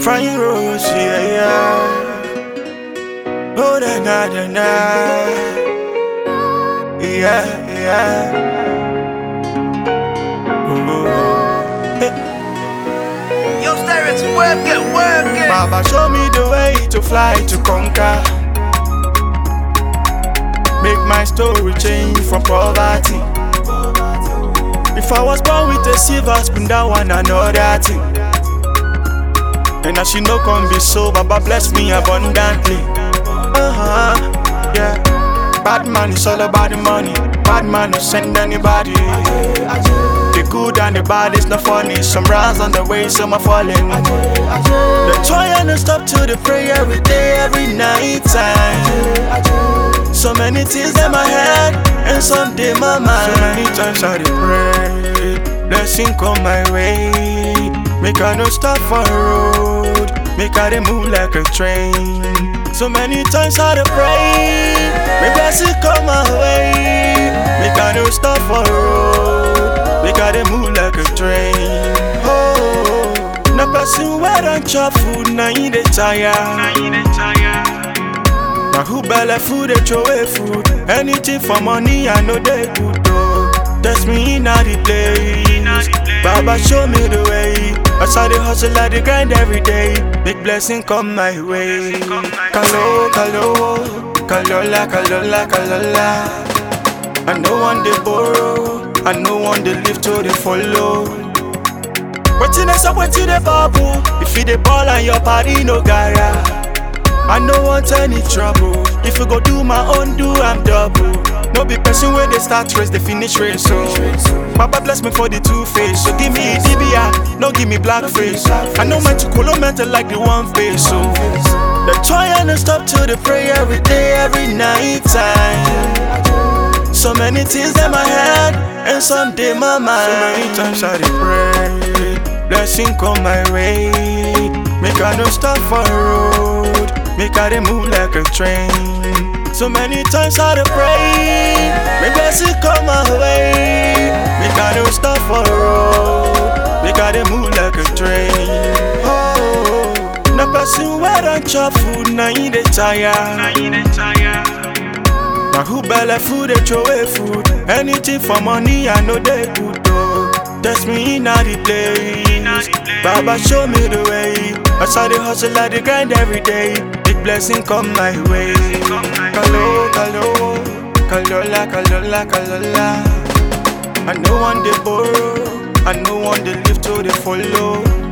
Frying roast, yeah, yeah. Oh, na na na na. Yeah, yeah. Ooh. Yo, Stereo, work it, work it. Baba, show me the way to fly to conquer. Make my story change from poverty. If I was born with a silver spoon, that one another thing. And as you know, come be so, Baba bless me abundantly. Uh huh, yeah. Bad man is all about the money. Bad man will send anybody. The good and the bad is not funny. Some rise on the way, some are falling. The try and the stop to the prayer every day, every night time. So many things in my head and some day my mind. So many times I dey pray, blessing come my way. Make I no stop for road, make I dey move like a train. So many times I dey pray, make blessing come my way. Make I no stop for road, make I dey move like a train. Oh, na person wey don chop food na him dey tire. Na who belle food dey throw away food. Anything for money, I know they good though. That's me in the place. Baba show me the way. As I dey hustle, I dey grind every day. Big blessing come my way. Kalo, kalo, kalola, kalola, kalola. I no one dey borrow. I no one dey live to dey follow. Wetin dey sup, wetin dey bubble? If you dey ball and your party no gara. I no want any trouble. If you go do my own, do I'm double. No be person where they start race, they finish race. So, Baba bless me for the two face. So give me DBI, no give me black face. I know my to color mental like the one face. So, the try and the stop to the prayer every day, every night time. So many things in my head and some day my mind. So many times I dey pray, blessing come my way. Make I no stop for road, make I dey move like a train. So many times I dey pray, make blessing come my way. Make I no stop for road, make I dey move like a train. Oh, na person wey don chop food na him dey tire. Na who belle food dey throw away food. Anything for money, I know they good though. That's me in the place. Baba show me the way. As I dey hustle, I dey grind every day. Big blessing come my way. Kalo, kalo, kalola, kalola, kalola. I no one dey borrow. I no one dey live to dey follow.